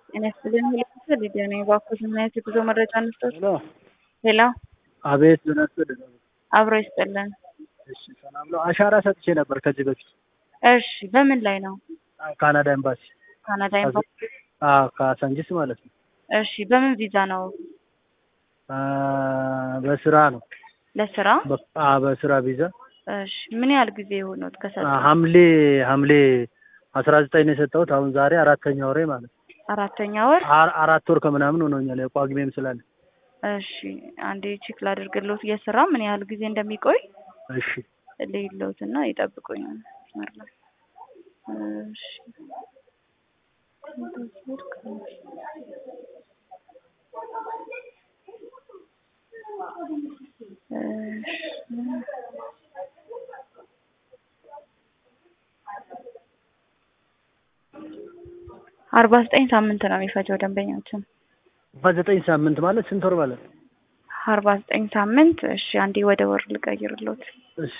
ጤና ይስጥልኝ ሁለት ሊዲያ ነኝ። እባክዎት ምን አይነት የጉዞ መረጃ እንስጦት? ሄሎ ሄሎ አቤት ዮናስ ወደ አብሮ ይስጥልን። እሺ ሰላም ነው። አሻራ ሰጥቼ ነበር ከዚህ በፊት እሺ በምን ላይ ነው? ካናዳ ኤምባሲ ካናዳ ኤምባሲ። አዎ ከሳንጂስ ማለት ነው። እሺ በምን ቪዛ ነው? አ፣ በስራ ነው። ለስራ? በ- አ፣ በስራ ቪዛ እሺ ምን ያህል ጊዜ የሆኑት ከሰጡ? አ፣ ሐምሌ ሐምሌ አስራ ዘጠኝ ነው የሰጠሁት። አሁን ዛሬ አራተኛ ወሬ ማለት ነው። አራተኛ ወር። አ- አራት ወር ከምናምን ሆኖኛል። የጳጉሜም ስላለ እሺ አንዴ ቼክ ላድርግልዎት የስራ ምን ያህል ጊዜ እንደሚቆይ እሺ ልይልዎት እና ይጠብቁኝ። መስመር ላይ እሺ እሺ አርባ ዘጠኝ ሳምንት ነው የሚፈጀው ደንበኛችን። በዘጠኝ ሳምንት ማለት ስንት ወር ማለት ነው? አርባ ዘጠኝ ሳምንት። እሺ አንዴ ወደ ወር ልቀይርልዎት። እሺ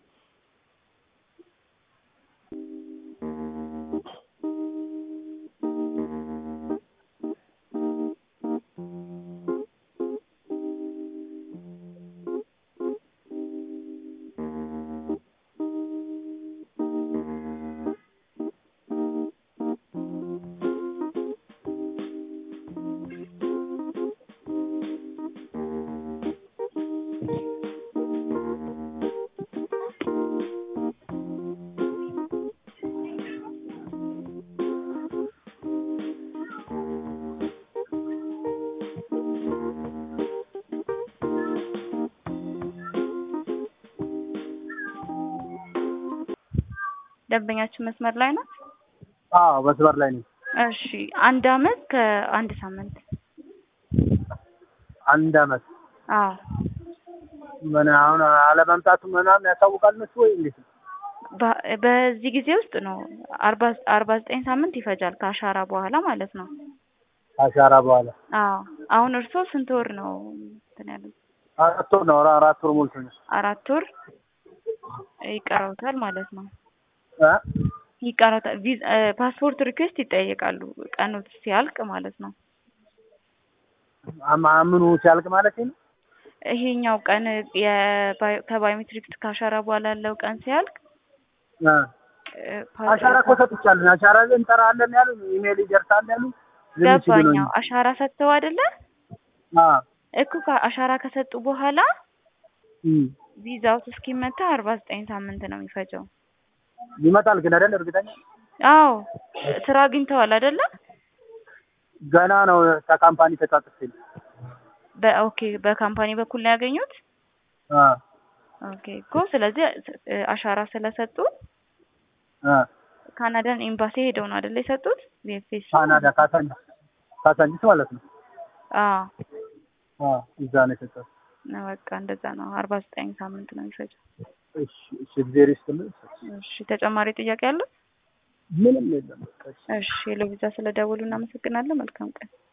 ደንበኛችን መስመር ላይ ናት። አዎ መስመር ላይ ነው። እሺ አንድ አመት ከአንድ ሳምንት። አንድ አመት አዎ ምን አሁን አለመምጣቱ ምናምን ያሳውቃል እነሱ ወይ እንዴት ነው? በ- በዚህ ጊዜ ውስጥ ነው አርባ አርባ ዘጠኝ ሳምንት ይፈጃል ከአሻራ በኋላ ማለት ነው። አሻራ በኋላ አዎ አሁን እርስዎ ስንት ወር ነው እንትን ያሉት? አራት ወር ነው። አራት ወር ሞልቶኛል። አራት ወር ይቀረውታል ማለት ነው። እ? ይቀረውታል። ቪዛ ፓስፖርት ሪኩዌስት ይጠየቃሉ ቀኑ ሲያልቅ ማለት ነው። አማ- ምኑ ሲያልቅ ማለት ነው? ይሄኛው ቀን የባዮ- ከባዮሜትሪክስ ከአሻራ በኋላ ያለው ቀን ሲያልቅ እ። እ፣ ፓ- አሻራ እኮ ሰጥቻለሁ። አሻራ ላይ እንጠራለን ያሉ ኢሜል ይደርሳል ያሉ ዝም ሲሉ ነው ገባኛው አሻራ ሰጥተው አይደለ አ እኮ አሻራ ከሰጡ በኋላ እም ቪዛው እስኪመታ አርባ ዘጠኝ ሳምንት ነው የሚፈጀው። ይመጣል ግን አይደል? እርግጠኛ አዎ ስራ አግኝተዋል አይደለ? ገና ነው። ከካምፓኒ ተጻጽፌ ነው። በኦኬ በካምፓኒ በኩል ነው ያገኙት። አ ኦኬ እኮ ስለዚህ እ፣ አሻራ ስለሰጡ አ ካናዳን ኤምባሲ ሄደው ነው አይደለ የሰጡት? ቪኤፍኤስ ካናዳ ካሳንጂስ ካሳንጂስ ማለት ነው። አዎ አ እዛ ነው የሰጠሁት። ነው በቃ እንደዛ ነው። አርባ ዘጠኝ ሳምንት ነው የሚፈጀው። እሺ እሺ፣ እግዚአብሔር ይስጥልኝ። እሺ ተጨማሪ ጥያቄ አለ? ምንም የለም። በቃ እሺ። እሺ ሄሎ ቪዛ ስለደወሉ እናመሰግናለን። መልካም ቀን።